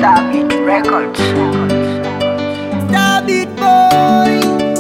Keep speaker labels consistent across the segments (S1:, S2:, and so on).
S1: Stabit Records.
S2: Stabit boy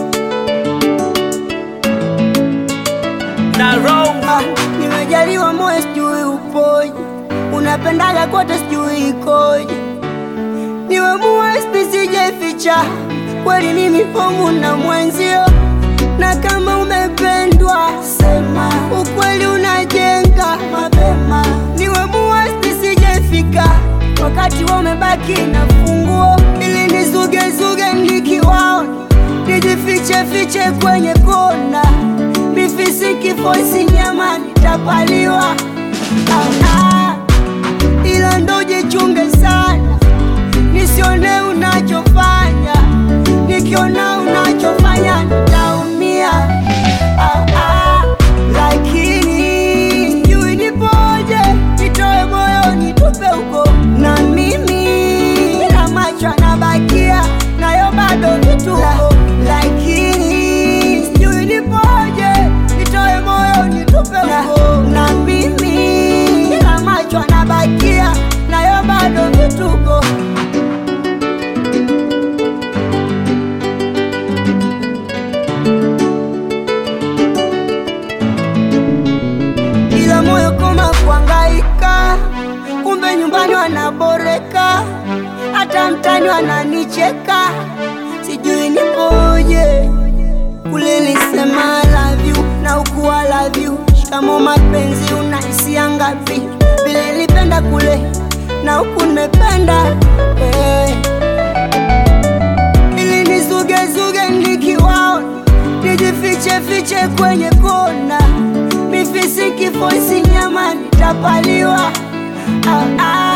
S3: na roll
S2: Ah, nimejaliwa moyo sijui upoje, unapendaga kote sijui ikoje, niwe muwesti sijeficha, kweli mimi homu na mwenzio, na kama umependwa sema ukweli unajenga mapema, niwe muwesti sijefika, wakati wa umebaki na funguo, ili nizugezuge nikiwaona, nijifiche fiche kwenye kona mifisi kifoisi nyama nitapaliwa ah, ah. ila ndo jichunge sana nisione unachofanya nikiona unachofanya nitaumia ah, ah. lakini sijui nipoje nitoe moyo nitupe huko na mimi na macho anabakia nayo bado vituko lakini sijui nipoje nitoe moyo nitupe huko na mimi na macho anabakia nayo bado vituko ila moyo koma kuangaika, kumbe nyumbani wanaboreka, hata mtani wananicheka, sijui nipoje. Kule nisema love you na huku I love you, shikamo mapenzi unahisia ngapi? Vile nilipenda kule na huku nimependa hey ili nizugezuge nikiwaona, nijifiche fiche kwenye kona, mifisi kifoisi nyama nitapaliwa ah, ah.